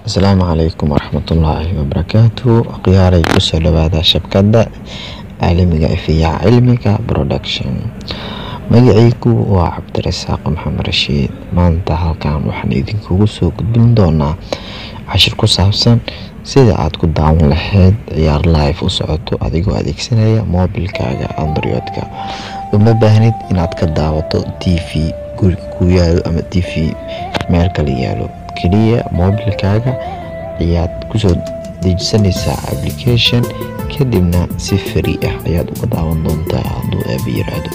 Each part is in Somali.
asalaamu calaykum waraxmatullaahi wabarakaatu khiyaaray kusoo dhawaada shabkadda caalamiga ifiyaha cilmiga production magacaygu waa cabdirasaaq maxamed rashiid maanta halkan waxaan idinkugu soo gudbin doonaa cashir ku saabsan sida aad ku daawan lahayd ciyaar live u socoto adigoo adeegsanaya moobilkaaga androidka uma baahnid inaad ka daawato t v guriga ku yaalo ama t v meel kala yaalo keliya moobilkaaga ayaad kusoo dejisanaysaa application kadibna si fari ah ayaad uga daawan doontaa hadduu aaba yiraahdo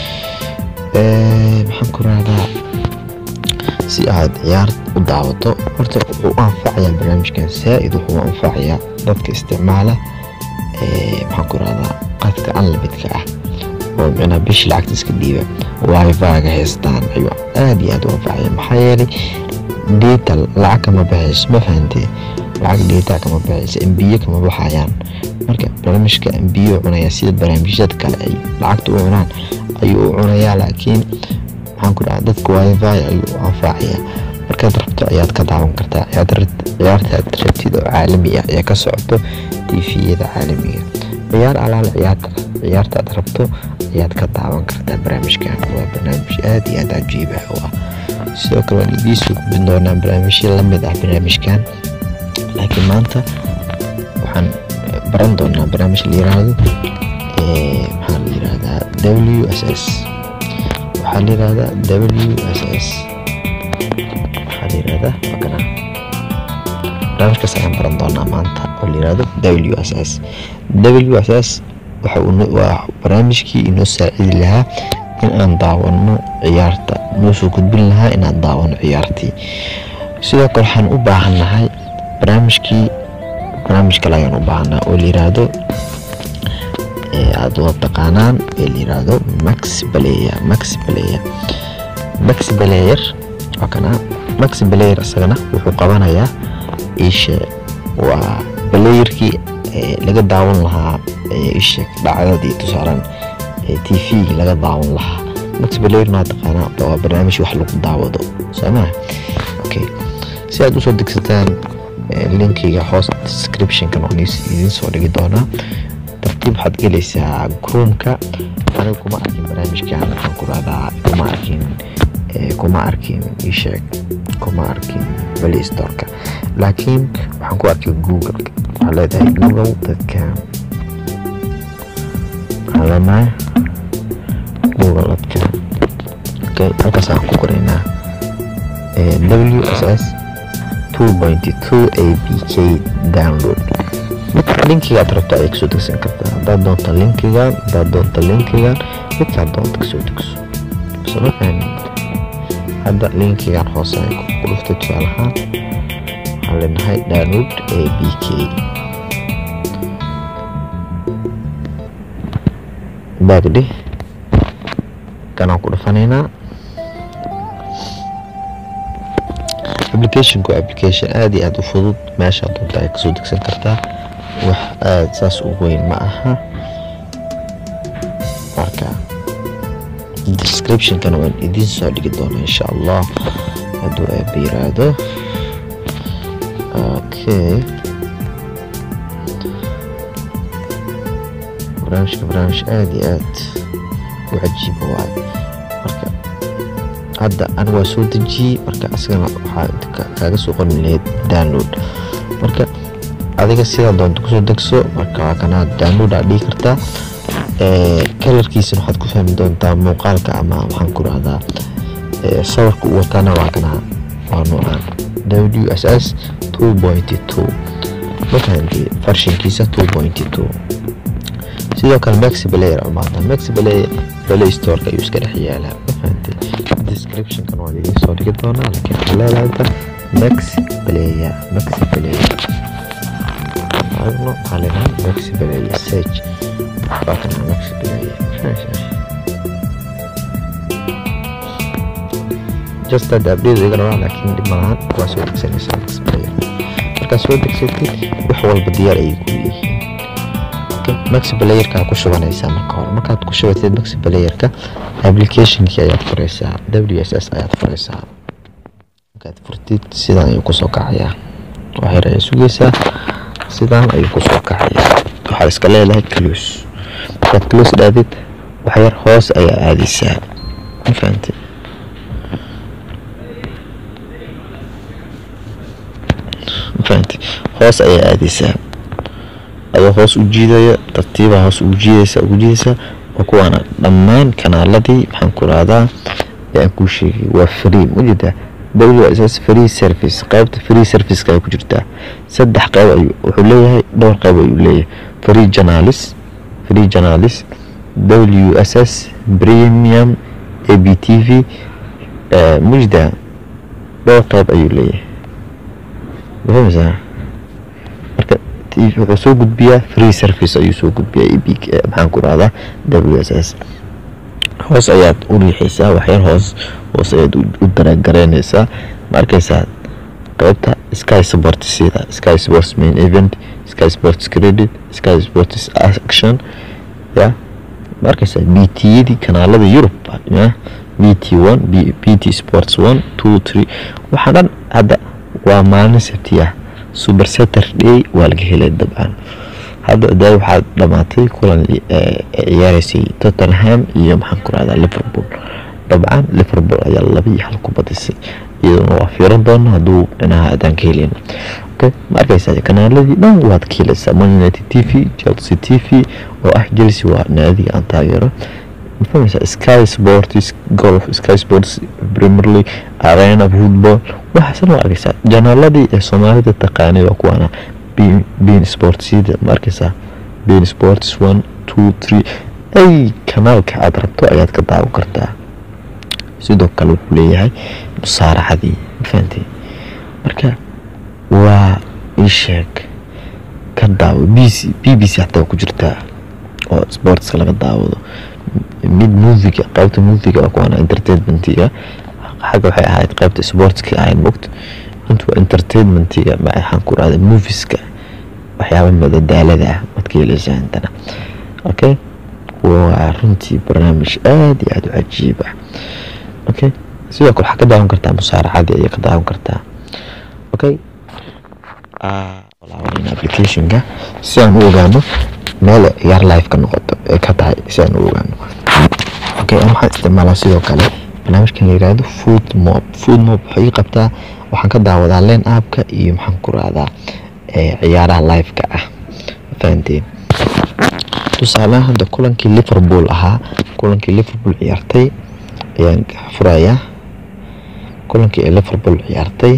maxaan ku rahdaa si aad ciyaar u daawato horta wuxuu u anfacayaa barnaamijkan saa-id wuxuu u anfacayaa dadka isticmaala maxaan ku rahdaa qadka unlimidka ah oo micnaa bishi lacagta iska dhiiba wifi-ga haystaan ayuu aada iyo aada u anfacaya maxaa yeelay data lacag kama baxayso ma fahantee lacag data kama baxayso embiyo kama baxayaan marka barnaamijka embiyo cunaya sida barnaamijyada kale ay lacagta u cunaan ayuu u cunayaa laakiin maxaan ku dhaha dadka wifi ayuu u anfacaya markaad rabto ayaad ka daawan kartaa ciyaarta aad rabtid oo caalami ah ee ka socoto tifiyada caalamiga ciyaar alaale ciyaarta aad rabto ayaad ka daawan kartaa barnaamijkan waa barnaamij aada iyo aada cajiib ah oo ah sidoo kale waan idiisoo gudbin doonaa barnaamijyo lamid ah barnaamijkan laakiin maanta waxaan baran doonaa barnaamij la yiraahdo maxaa la yirahdaa w s s waxaa la yirahdaa w s s waxaa la yirahdaa wakana barnaamijkaas ayaan baran doonaa maanta oo la yirahdo w s s w s s waa barnaamijkii inoo saacidi lahaa in aan daawano ciyaarta noo soo gudbin lahaa inaan daawano ciyaartii sidoo kale waxaan u baahannahay barnaamijkii barnaamij kale ayaan u baahannaha oo la yiraahdo aada wada taqaanaan ee la yiraahdo max baleya max baleya max baleyer waa kana max baleyer isagana wuxuu qabanayaa ishe waa baleyerkii laga daawan lahaa ishe dhacdadii tusaaran t v laga daawan lahaa max baleyer maa taqaanaa waa barnaamij wax lagu daawado soomaa okay si aad usoo degsataan linkiga hoos descriptionkan oo idiin soo dhigi doonaa tartiib waxaad gelaysaa groomka aniga kuma arkin barnaamijkan waxaan ku rahdaa kuma arkin kuma arkin isheeg kuma arkin play storeka laakiin waxaan ku arkay google waxaa leedahay google dadkan waxaan leenahay google dadkan okay halkaas aan ku qoraynaa w s s two pointy two a b k download linkiga aad rabto ayay kasoo degsan kartaa haddaad doonto linkigan haddaad doonto linkigan midkaad doonto kasoo degso soma fahmin hadda linkigan hoose ay ku dhuftay tusaalahaan waxaan leenahay download a b k baagdhe kanaan ku dhufanaynaa applicationku application aada iyo aada u fudud meeshaa doonta ay kasoo degsan kartaa wax aada saas u weyn ma aha marka descriptionkana waan idiin soo dhigi doonaa insha allah hadduu aaba yiraahdo okay barnaamijka barnaamij aada iyo aad u cajiiba waayo marka hadda aniga waa soo dejiyey marka asagana waxaa kaaga soo qorin lahayd download marka adiga sidaa doonto kusoo degso marka waa kana download aad dhigi kartaa kalarkiisana waxaad ku fahmi doontaa muuqaalka ama waxaan ku rahdaa sawirka u watana waa kana waa noocaan w s s two pointy two ma fahanti farshinkiisa two pointy two sidoo kale max player umaada max player play storeka ayuu iska dhex yaalaa ma fahanti descriptionkan waan idiin soo dhigi doonaa laakiin waxaa leedahay max player max player aragno waxaa leedahay max player search waa kana max player just hadda abdheedu iga rabaa laakiin dhib malahan waa soo degsanaysaa max player markaad soo degsatid wax walba diyaar ayay ku leeyihiin max playerka ku shubanaysaa marka hore markaad ku shubatid max playerka applicationkii ayaad furaysaa w s s ayaad furaysaa markaad furtid sidan ayuu kusoo kacayaa waxyar ayaa sugaysaa sidaan ayuu kusoo kacaya waxaad iska leedahay close markaad close dhaadid waxyar hoos ayaa aadaysaa ma fahantay ma fahantay hoos ayaa aadaysaa adoo hoos u jiidaya tartiibaa hoos ugu jiidaysa ugu jiidaysa oo kuwaana dhammaan kanaaladii maxaan ku rahdaa ee aan kuu sheegay waa free majeedaa wss free service qaybta free serviceka ay ku jirtaa saddex qayb ayuu wuxuu leeyahay dhowr qayb ayuu leeyahay free journalis free journalis w s s premium a b t v mujda dhowr qayb ayuu leeyahay mafahmaysaa marka wuxuu soo gudbiyaa free service ayuu soo gudbiyaa eb maxaan ku rahdaa w s s hoos ayaad u riixaysaa waxyar hoos hoos ayaad u daragaraynaysaa ma arkaysaa qaybta sky sports sida sky sports main event sky sports credit sky sports action ya ma arkaysaa b t yadii kanaalada yurub ya b t one b t sports one two three waxaa dhan hadda waa maalin sabti ah super saturday waa laga helay dabcan hadda daa waxaa dhamaatay kulan ciyaareysay tottenham iyo maxaan ku rahdaa liverpool dabcan liverpool ayaa laba iyo hal ku badisay iyaduna waa fiiran doona hadduu dhinaha adaan ka helin okay ma arkaysaa kanaaladii dhan waad ka helaysaa man united t v chelsea t v oo ah chelsea waa naadiga aan taageero mafahmaysaa sky sports golf sky sports premier league arena football waxaasan waa arkaysaa janaaladii ee soomaalida taqaanay waa kuwaana bean sportsida ma arkaysaa bean sports one two three ay kanaalka aad rabto ayaad ka daawan kartaa sidoo kale wuxuu leeyahay musaaraxadii mafahantay marka waa ii sheeg ka daawo b c b b c xataa ku jirtaa oo sportska laga daawado mid moviga qaybta moviga waa kuwaana entertainmentiga xagga waxay ahayd qaybta sportska ahayd mogta intu waa entertainmentiga maxaan ku rahda moviska waxyaaba madadaalada ah waad ka helaysaa intana okay waa runtii barnaamij aada iyo aada u cajiib ah okay sidoo kale waxaa ka daawan kartaa musaaracadii ayaa ka daawan kartaa okay laabanayna applicationka si aan u ogaano meel ciyaar live ka noqoto ee ka tahay si aan u ogaano okay aan waxaan isticmaalaa sidoo kale barnaamijkan la yiraahdo food mob food mob waxay ii qabtaa waxaan ka daawadaa len appka iyo maxaan ku rahdaa ciyaaraha live-ka ah fahanteen tusaalaha hadda kulankii liverpool ahaa kulankii liverpool ciyaartay ayaan furayaa kulankii ee liverpool ciyaartay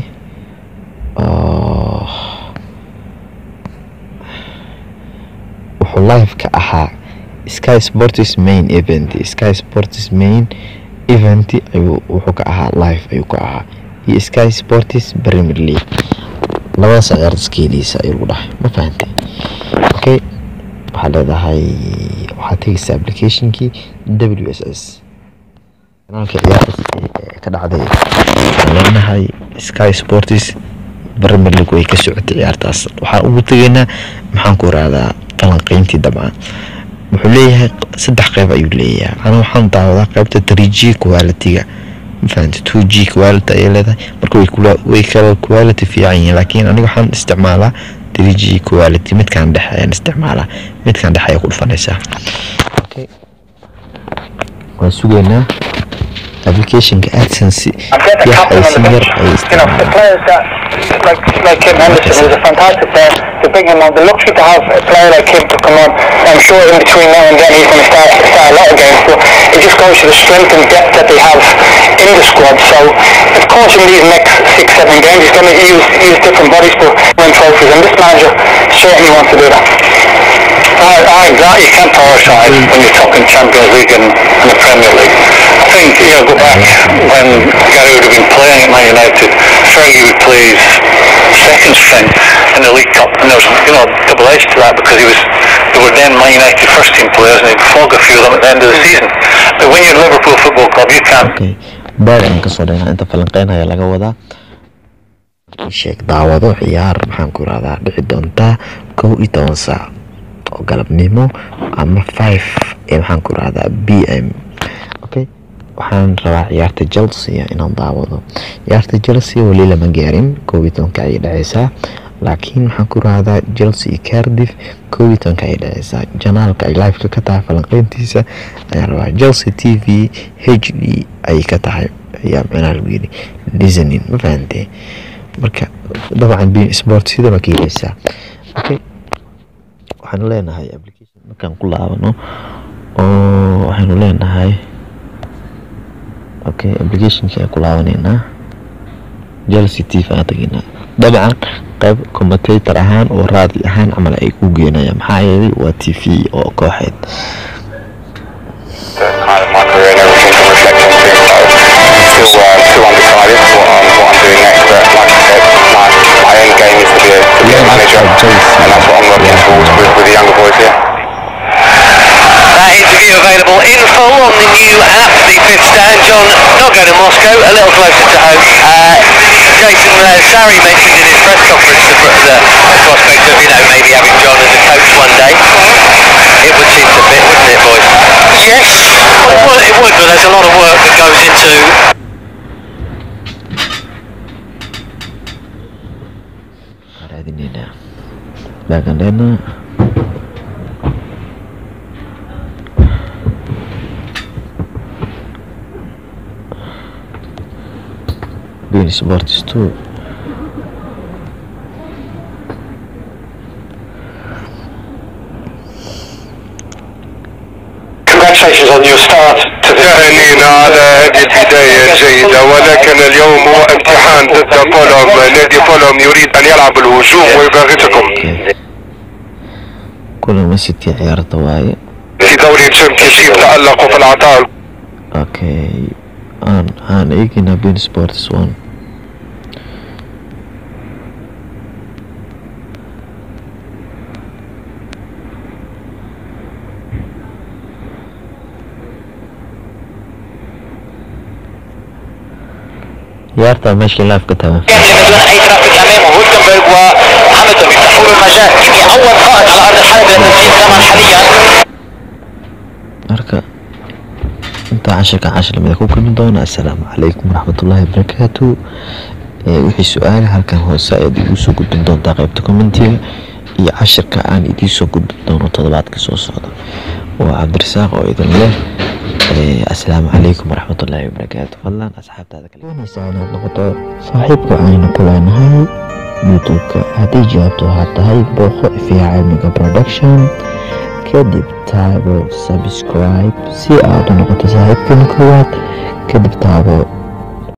wuxuu live-ka ahaa sky sports main event sky sports main event ayuu wuxuu ka ahaa live ayuu ka ahaa iyo sky sports premier league labadaas ciyaarta iskeeliisa ayuu lagu dhahay ma fahantay okay waxaa leedahay waxaad tegaysaa applicationkii w s s kanaalka ciyaarta ka dhacday waxaan leenahay sky sports premier league way ka socotay ciyaartaas waxaan ugu tegaynaa maxaan ku rahdaa falanqeyntii dabcan wuxuu leeyahay saddex qeyb ayuu leeyahay ana waxaan daawadaa qeybta three g quality-ga mafahanta two g quality ayay leedahay marka way kala quality fiican yihiin laakiin aniga waxaan isticmaalaa three g quality midkaan dhexe ayaan isticmaalaa midkaan dhexe ayaa ku dhufanaysaa okay waan sugaynaa applicationka adsense wax ay si yar ay isticmaalaan like like Kim Henderson, who's a fantastic player, to bring him on. The luxury to have a player like him to come on. I'm sure in between now and then he's going to start start a lot of games, but it just goes to the strength and depth that they have in the squad. So of course in these next six seven games he's going to use use different bodies to win trophies, and this manager certainly wants to do that. I, I exactly. You can't prioritise when you're talking Champions League and, and the Premier League. I think, you know, go back when Gary would have been playing at Man United, Fergie plays second string in the League Cup, and there was, you know, double edge to that because he was, they were then Man United first team players and he'd flog a few of them at the end of the season. But when you're Liverpool Football Club, you can't. okay baad ayaan kasoo dhaynaa inta falanqeynaya laga wadaa sheeg daawado ciyaar maxaan ku irahdaa dhici doontaa kow iyo toban saac oo galabnimo ama five ee maxaan ku irahdaa b m okay waxaan rabaa ciyaarta chelsea inaan daawado ciyaarta chelsea weli lama gaarin kow iyo tobanka ayay dhaceysaa laakiin waxaan ku rahdaa chelsea iyo cardiff kow iyo tobanka ay dhaceysaa janaalka ay liveka ka tahay falanqeyntiisa ayaa rabaa chelsea t v h d ayay ka tahay ayaa micnaha lagu yiri listening ma fahantee marka dabcan bein sport sida baa ka heleysaa okay waxaanu leenahay application markaan ku laabano oo waxaanu leenahay okay applicationkii aan ku laabaneynaa chelsea t v aan tageynaa dabcan qayb commentator ahaan oo raadi ahaan camal ay ku geenayaan maxaa yeelay waa t v oo kooxeed kind of my career and everything to reflect on things. So still, uh, still undecided what I'm, what I'm doing next. But like I said, my, my end game is to be a, to be a manager, and that's what I'm working towards with, with the younger boys here. That interview available in full on the new app, the fifth stand. John not going to Moscow, a little closer to home. Uh, Jason uh, Sarri mentioned in his press conference the, the, the prospect of, you know, maybe having John as a coach one day. It would seem to fit, wouldn't it, boys? Yes, well, it would, it would, but there's a lot of work that goes into raadineyna baagandheena bein sports two Congratulations on your start to the تهانينا على هذه البداية الجيدة ولكن اليوم هو امتحان ضد فولوم نادي فولوم يريد أن يلعب الهجوم ويباغتكم okay. kulama city ciyaarta waaye في دوري الشامبيونشيب تألقوا في العطاء okay aan aan eegaynaa bein sports one ciyaarta meeshii live ka taban بدون اي ترافيك امامه هولتنبرغ وهامilton يفتحوا له المجال يمكن اول خائط على ارض الحلبة لتسجيل كمان حاليا marka intaa cashirka cashir lamida ku kulmi doona assalaamu calaykum waraxmatullaahi wabarakaatu ee wixii su-aala halkan hoose ayaad igu soo gudbin doontaa qaybta commentiga iyo cashirka aan idiin soo gudbin doono toddobaadka soo socda waa cabdirasaaq oo idin leh ee assalaamu calaykum waraxmatullaahi wabarakaatu fadlan asxaabtaada kale doonaysaa inaad noqoto saaxiibka aynu ku leenahay youtube-ka haddii jawaabtu waxaa tahay booqo ifiya cilmiga production kadib taabo subscribe si aad u noqoto saaxiibkeena koowaad kadib taabo